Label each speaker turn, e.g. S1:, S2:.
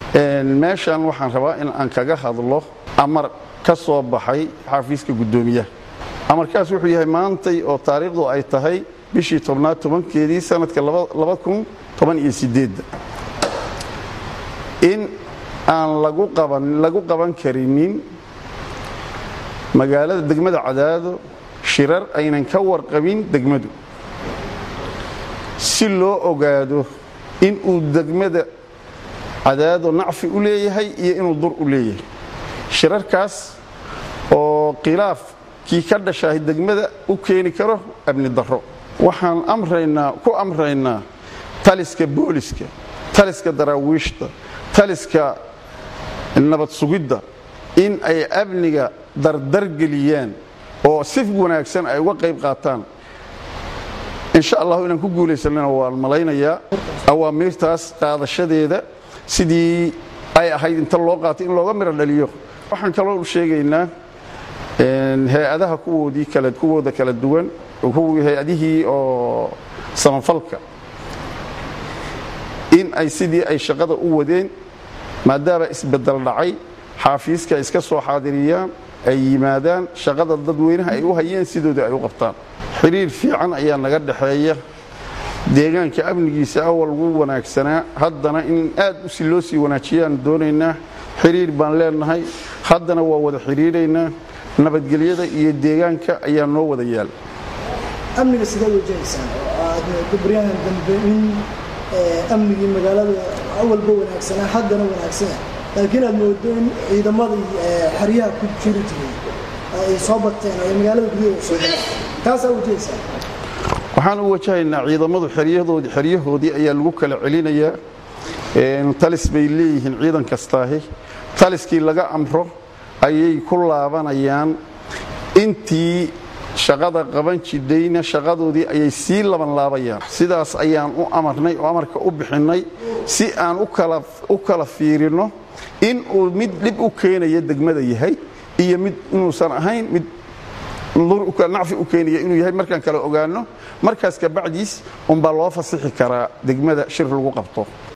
S1: meeshan waxaan rabaa in aan kaga hadlo amar ka soo baxay xafiiska guddoomiyaha amarkaas wuxuu yahay maantay oo taariikhdu ay tahay bishii tobnaad tobankeedii sanadka in aan lagu qaban karinin magaalada degmada cadaado shirar aynan ka warqabin degmadu si loo ogaado inuu degmada cadaado nacfi u leeyahay iyo inuu dur u leeyahay shirarkaas oo khilaafkii ka dhashahay degmada u keeni karo amni darro waxaan amraynaa ku amraynaa taliska booliska taliska daraawiishta taliska nabad sugidda in ay amniga dardargeliyaan oo si wanaagsan ay uga qayb qaataan insha allahu inaan ku guulaysanana waan malaynayaa awaamiirtaas qaadashadeeda sidii ay ahayd inta loo qaatay in looga miro dhaliyo waxaan kaloo sheegaynaa hay-adaha kuwoodii kala kuwooda kala duwan hay-adihii oo samafalka in ay sidii ay shaqada u wadeen maadaama isbedel dhacay xaafiiska ay iska soo xaadiriyaan ay yimaadaan shaqada dadweynaha ay u hayeen sidooda ay u qabtaan xiriir fiican ayaa naga dhexeeya deegaanka amnigiisa awal wuu wanaagsanaa haddana in aad usi loo sii wanaajiyaan doonaynaa xiriir baan leenahay haddana waa wada xiriiraynaa nabadgelyada iyo deegaanka ayaa noo wada yaal
S2: amniga sidee wajahaysaan oo aad baryahan dambe in amnigii magaalada awalba wanaagsanaa haddana wanaagsana laakiin aad moodo in ciidamadii xeryaha ku jiri jiray ay soo bateen oo ay magaalada gudaheeda soo galeen taasaa wajahaysaan
S1: waxaan u wajahaynaa ciidamadu xeryahoodii xeryahoodii ayaa lagu kala celinayaa talis bay leeyihiin ciidan kastaahi taliskii laga amro ayay ku laabanayaan intii shaqada qaban jidhayna shaqadoodii ayay sii laban laabayaan sidaas ayaan u amarnay oo amarka u bixinnay si aan u kala fiirinno in uu mid dhib u keenaya degmada yahay iyo mid inuusan ahayn mid nacfi u keenaya inuu yahay markaan kala ogaanno markaas kabacdiis unbaa loo fasixi karaa degmada shir lagu qabto